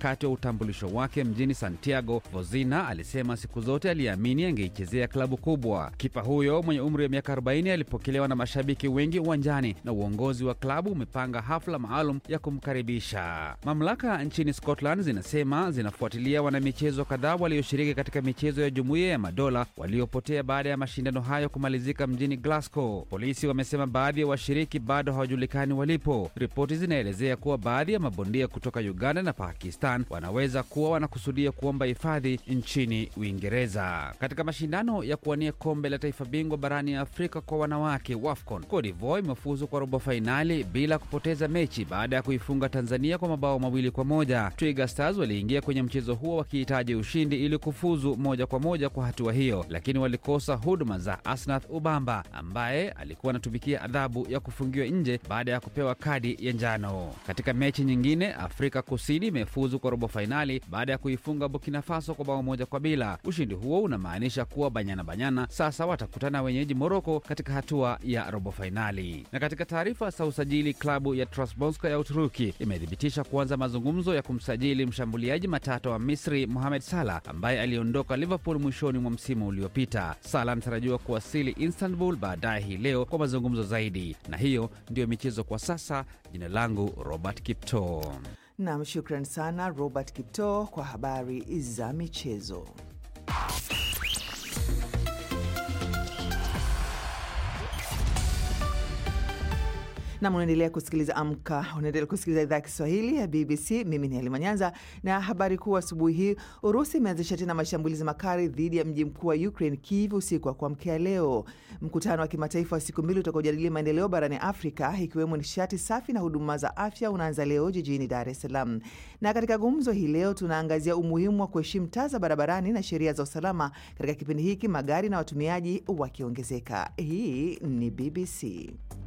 wakati wa utambulisho wake mjini Santiago, Vozina alisema siku zote aliamini angeichezea klabu kubwa. Kipa huyo mwenye umri wa miaka 40 alipokelewa na mashabiki wengi uwanjani na uongozi wa klabu umepanga hafla maalum ya kumkaribisha. Mamlaka nchini Scotland zinasema zinafuatilia wanamichezo kadhaa walioshiriki katika michezo ya Jumuiya ya Madola waliopotea baada ya mashindano hayo kumalizika mjini Glasgow. Polisi wamesema baadhi ya washiriki bado hawajulikani walipo. Ripoti zinaelezea kuwa baadhi ya mabondia kutoka Uganda na Pakistan wanaweza kuwa wanakusudia kuomba hifadhi nchini Uingereza. Katika mashindano ya kuwania kombe la taifa bingwa barani Afrika kwa wanawake WAFCON, Cote d'Ivoire imefuzu kwa robo fainali bila kupoteza mechi baada ya kuifunga Tanzania kwa mabao mawili kwa moja. Twiga Stars waliingia kwenye mchezo huo wakihitaji ushindi ili kufuzu moja kwa moja kwa hatua hiyo, lakini walikosa huduma za Asnath Ubamba ambaye alikuwa anatumikia adhabu ya kufungiwa nje baada ya kupewa kadi ya njano. Katika mechi nyingine, Afrika Kusini imefuzu kwa robo fainali baada ya kuifunga Burkina Faso kwa bao moja kwa bila. Ushindi huo unamaanisha kuwa Banyana Banyana sasa watakutana wenyeji Moroko katika hatua ya robo fainali. Na katika taarifa za usajili, klabu ya Trabzonspor ya Uturuki imethibitisha kuanza mazungumzo ya kumsajili mshambuliaji matata wa Misri Mohamed Salah ambaye aliondoka Liverpool mwishoni mwa msimu uliopita. Salah anatarajiwa kuwasili Istanbul baadaye hii leo kwa mazungumzo zaidi. Na hiyo ndiyo michezo kwa sasa. Jina langu Robert Kipto. Nam, shukran sana Robert Kipto kwa habari za michezo. nam unaendelea kusikiliza Amka, unaendelea kusikiliza idhaa ya Kiswahili ya BBC. Mimi ni Halima Nyanza na habari kuu asubuhi hii. Urusi imeanzisha tena mashambulizi makali dhidi ya mji mkuu wa Ukraine, Kiev, usiku wa kuamkia leo. Mkutano wa kimataifa wa siku mbili utakaojadili maendeleo barani Afrika, ikiwemo nishati safi na huduma za afya, unaanza leo jijini Dar es Salaam. Na katika gumzo hii leo tunaangazia umuhimu wa kuheshimu taa za barabarani na sheria za usalama katika kipindi hiki, magari na watumiaji wakiongezeka. Hii ni BBC.